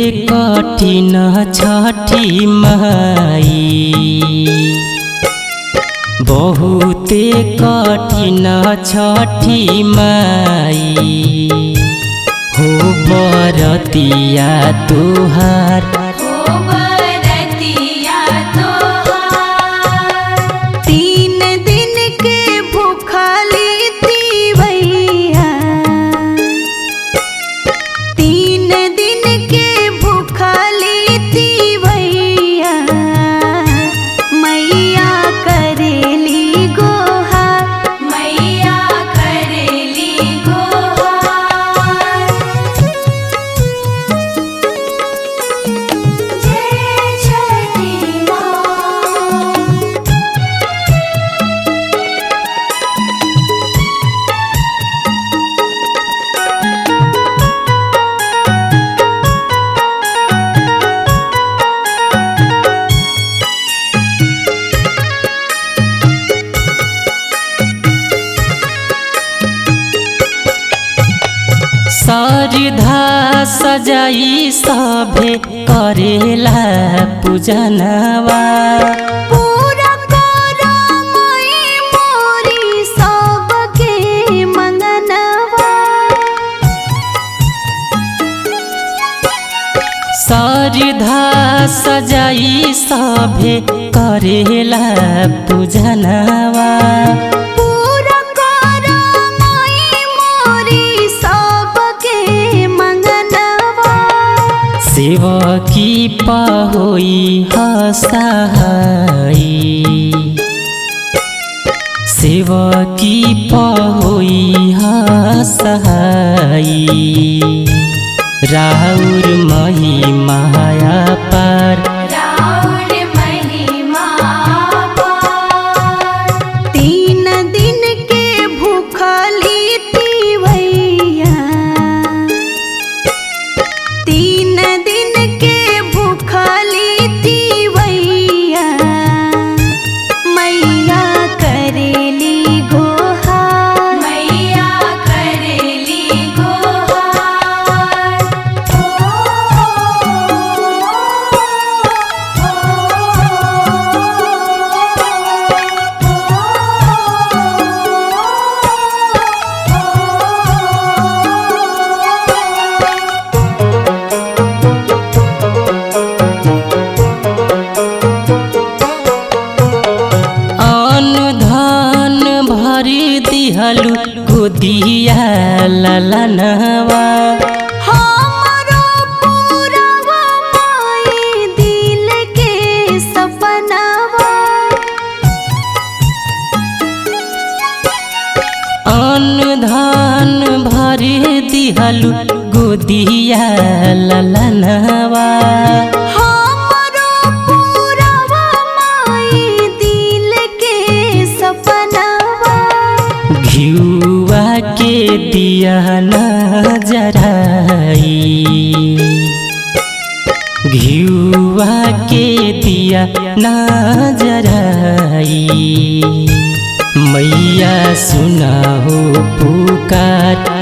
कठिन छठी माई बहुते कठिन छठी माई हो बरतिया तुहार हो बरतिया तोहार तीन दिन के भूखली तीवैया तीन दिन के भूखली तीवैया मैया करेली गोहा मैया करेली गोहा जय छठी माँ सरधा सजाई सभे करेला पूजनवा पूरा करो मई मोरी सबके मंगनवा सरधा सजाई सभे करेला पूजनवा पूरा करो मई मोरी सबके मंगनवा शिव की पहोई हसहाई शिव की पहोई हसहाई राउर मही माया पार राउर महिमा पार तीन दिन के भूखली तीवैया तीन दिन के भूखली तीवैया मैया करेली गोहा मैया करेली अन्न धन भरी दिहलु गोदिया ललनवा हमरो पूरवा माई दिल के सपनावा अन्न धन भरी दिहलु गोदिया ललनवा हमरो पूरवा माई दिल के सपनावा घिउवा के दिया न जराई घिउवा के दिया न जराई मैया सुना हो पुकार